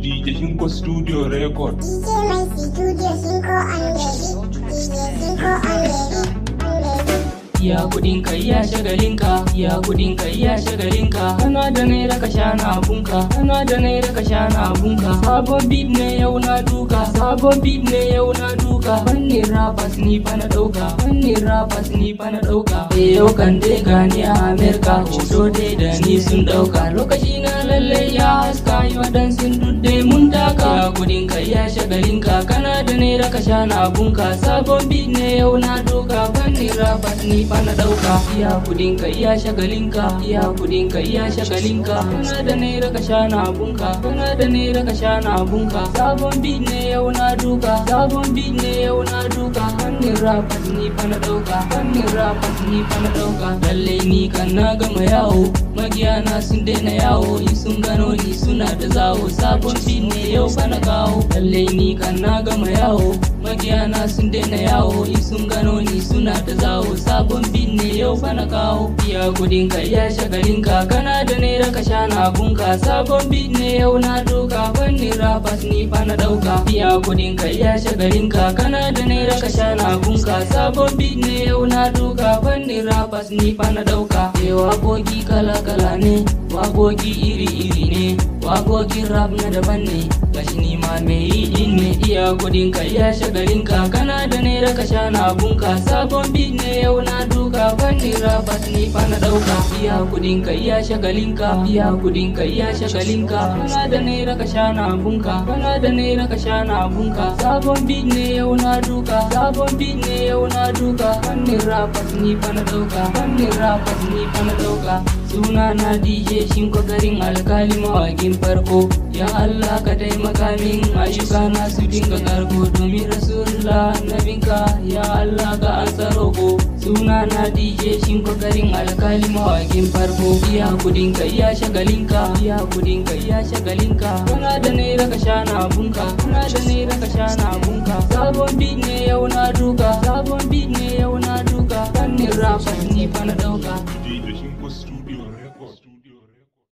DJ Shinko Studio Record. DJ mai studio Shinko on the beat. DJ Shinko on the beat. On the beat. Ya kudin ka ya shagalinka, ya kudin ka ya shagalinka. Kana da naira ka sha na abunka, kana da naira ka sha na abunka. Sabon beat ne yau na duka, sabon beat ne yau na duka. Fannin rappers ni fa na dauka, fannin rappers ni fa na dauka. Eh yau kan dai gani a America, hoto dai da ni sun dauka. Lokaci na lalle ya haska yi waɗansu dudde mun taka. Ya kudin ka ya shagalinka, kana da naira ka sha na abunka. Sabon beat ne yau na duka, fannin rappers ni fa na dauka. Iya kudin ka iya shagalinka, iya kudin ka iya shagalinka. Kana da naira ka sha na abunka, kana da naira ka sha na abunka. Sabon beat ne yau na duka, sabon beat ne yau na duka. Fannin rappers ni fa na dauka, fannin rappers ni fa na dauka. Lalle ni kan na gama yawo, magiyana sun daina yawo, in sun gano ni suna da zawo. Sabon beat ne yau fa na kawo, lalle ni kan na gama yawo. Magiyana sun daina yawo, in sun gano ni suna da zawo. Sabon beat ne yau fa na kawo. Iya kudin ka iya shagalin ka, kana da naira ka sha na abunka. Sabon beat ne yau na duka, fannin rappers ni fa na dauka. Iya kudin ka iya shagalin ka, kana da naira ka sha na abunka. Sabon beat ne yau na duka, fannin rappers ni fa na dauka. Eh waƙoƙi kala kala ne, waƙoƙi iri iri ne, waƙoƙin rap na daban ne. Gashi ni ma me yi din ne, iya kudin ka iya shagalin ka, kana da naira ka sha na abunka. Sabon beat ne yau na duka, fannin rappers ni fa na dauka. Iya kudin ka iya shagalin ka, iya kudin ka iya shagalin ka. Kana da naira ka sha na abunka, kana da naira ka sha na abunka. Sabon beat ne yau na duka, sabon beat ne yau na duka. Fannin rappers ni fa na dauka, fannin rappers ni fa na dauka. Suna na DJ Shinko garin alkali mawakin farko. Ya Allah ka taimaka min ayyuka na su dinga karko domin Rasulullah annabinka ya Allah ka ansa roko. Suna na DJ Shinko garin alkali mawakin farko. Iya kudin ka iya shagalinka, iya kudin ka iya shagalinka. Kana da naira ka sha na abunka, kana da naira ka sha na abunka. Sabon beat ne yau na duka, sabon beat ne yau na duka. Fannin rappers ni fa na dauka.